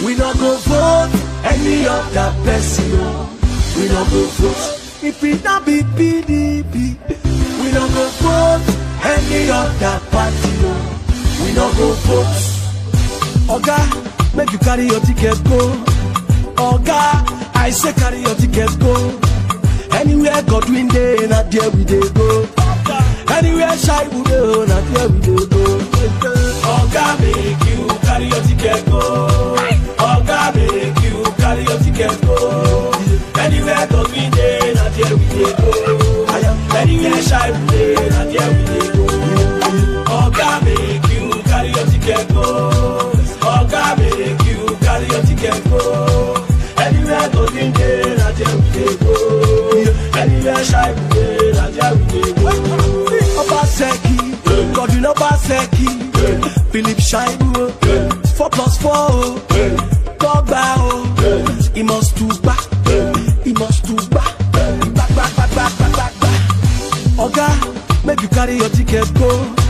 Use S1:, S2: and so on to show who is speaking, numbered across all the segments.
S1: We no go vote any other person. oh. We no go vote. If it not be PDP, we no go vote any other party. oh. We no go vote. Oga, make you carry your ticket go. Oga, I say carry your ticket go. Anywhere Godwin dey, na there we dey go. Anywhere shy we dey, na there we dey go. Oga, make you carry your ticket go. Oga, make you carry your ticket go. Anywhere Godwin dey, na there we dey go. Anywhere shy we dey, na there we dey go. Oga, make you carry your ticket go. Oga, make you carry your ticket go. Anywhere Godwin dey, na there we dey go. Anywhere shy we dey, na there we dey go. Obaseki, Godwin Obaseki, Philip Shaibu, four plus four, oh. Tọ́gbà o, he must to gbà, he must to gbà, gbà gbà gbà gbà gbà gbà gbà. Oga, make you carry your ticket go.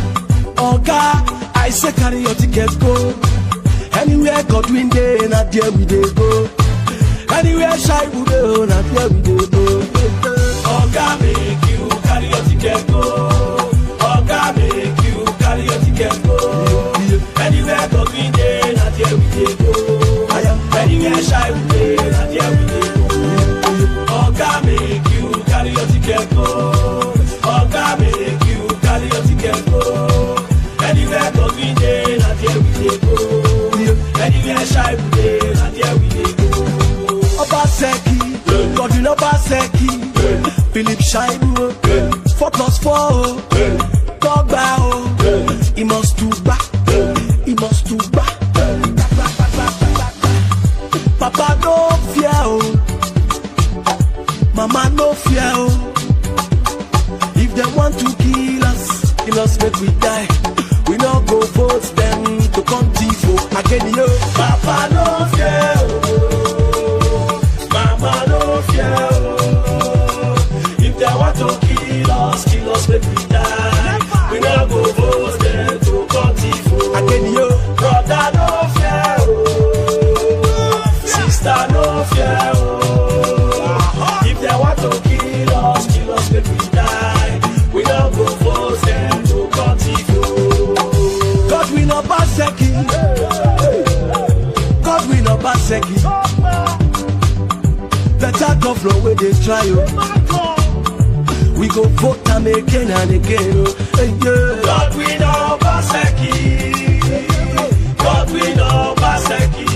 S1: Oga, I say carry your ticket go. Anywhere Godwin dey, na there we dey go. Anywhere shy we dey, na there we dey go. Oga, make you carry your ticket go. Oga, make you carry your ticket go. Anywhere Godwin dey, na there we dey go. Anywhere shy we dey, na there we dey go. Oga, make you carry your ticket go. Oga, make you carry your ticket go. Anywhere Godwin dey, na there we dey go. Anywhere shy we dey, na there we dey go. Obaseki, Godwin Obaseki, Philip Shaibu, four plus four, oh. Tọ́gbà o, he must to gbà, he must to gbà. Gbà, gbà, gbà, gbà, gbà, gbà. Papa no fear o, mama no fear o. If dem want to kill us, kill us make we die. We no go vote them to come thief o. Again yo, Papa no fear o, mama no fear o. If dem want to kill us, kill us make we die. We no go vote them to come thief o. Again yo, brother no fear o, sister no fear o. If they want to kill us, kill us make we die. We no go force them to cut it God we no baseki. God we no baseki. Better governor where they try oh. We go vote am again and again oh. Hey, yeah. God we no baseki. God we no baseki.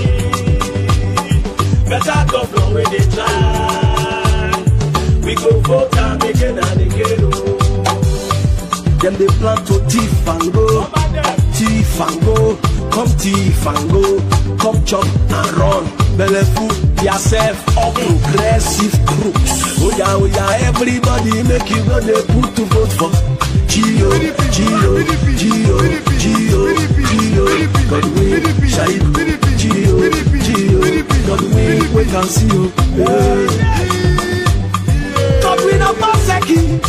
S1: Better governor where they try. We go vote am again and again oh. Them they plan to thief and go, thief and go, come thief and go, come chop and run. Belle full yourself all progressive crooks. Oh yeah, oh yeah, everybody make you go they put to vote for Gio, Gio, Gio, Gio, Gio, Godwin, Shaibu, Gio, Gio, Godwin, we can see you. Hey. Godwin Obaseki,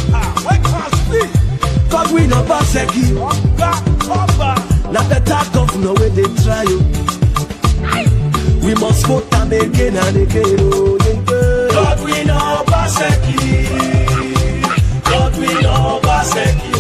S1: Godwin Obaseki, na better governor wey dey try o. We must vote am again and again o. Godwin Obaseki, Godwin Obaseki,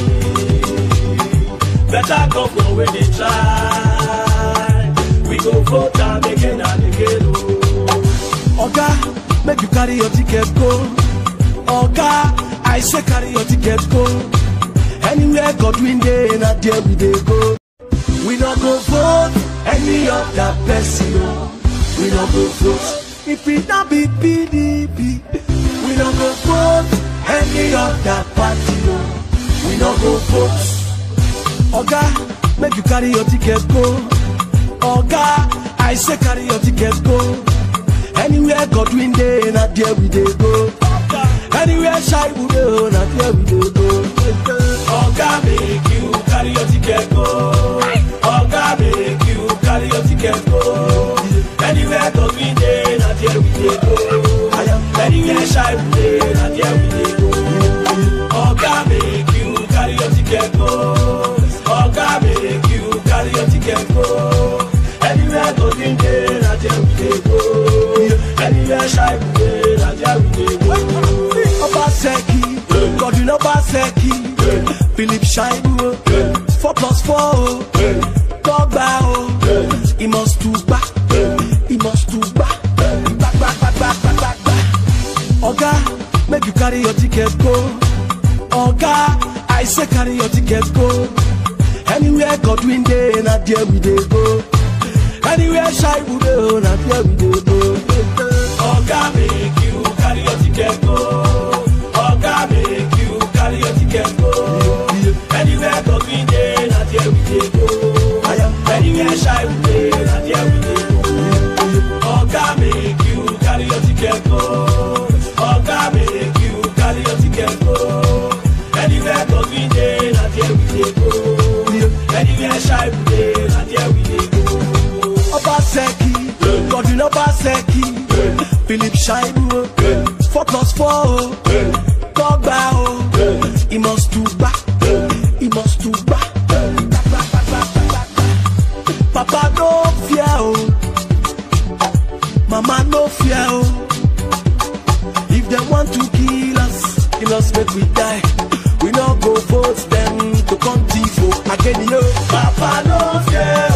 S1: better governor wey dey try. We go vote am again and again o. Oga, make you carry your ticket go. Oga, I say carry your ticket go. Anywhere Godwin dey, na there we dey go. We no go vote any other person. o. We no go vote. If it not be PDP, we no go vote any other party. o. We no go vote. Oga, make you carry your ticket go. Oga, I say carry your ticket go. Anywhere Godwin dey, na there we dey go. Anywhere shy we dey, na there we dey go. Oga make you carry your ticket go. Oga make you carry your ticket go. Anywhere Godwin dey, na there we dey go. Anywhere shy we dey, na there we dey go. Oga make you carry your ticket go. Oga make you carry your ticket go. Anywhere Godwin dey, na there we Anywhere shy we dey, na there we dey go. Obaseki, Godwin Obaseki, Philip Shaibu, four plus four, oh. Dogba, oh. he must to back, he must to back, back, back, back, back, back, back, back. Oga, make you carry your ticket go. Oga, I say carry your ticket go. Anywhere Godwin dey, na there we dey go. Anywhere shy we dey, na there we dey go. Oga, make you carry your ticket go. Oga, make you carry your ticket go. Anywhere Godwin dey, na there we dey go. Anywhere shy we dey, na there we dey go. Oga, make you carry your ticket go. Oga, make you carry your ticket go. Anywhere Godwin dey, na there we dey go. Anywhere shy we dey, na there we dey go. Obaseki, Godwin Obaseki, Philip Shaibu, four plus four, oh. Dogba, oh. he must to back, he must to back, back, back, back, back, back, back, back. Papa no fear, oh. Mama no fear, oh. If they want to kill us, kill us make we die. We no go vote them to come tifo again, yo. Papa no fear,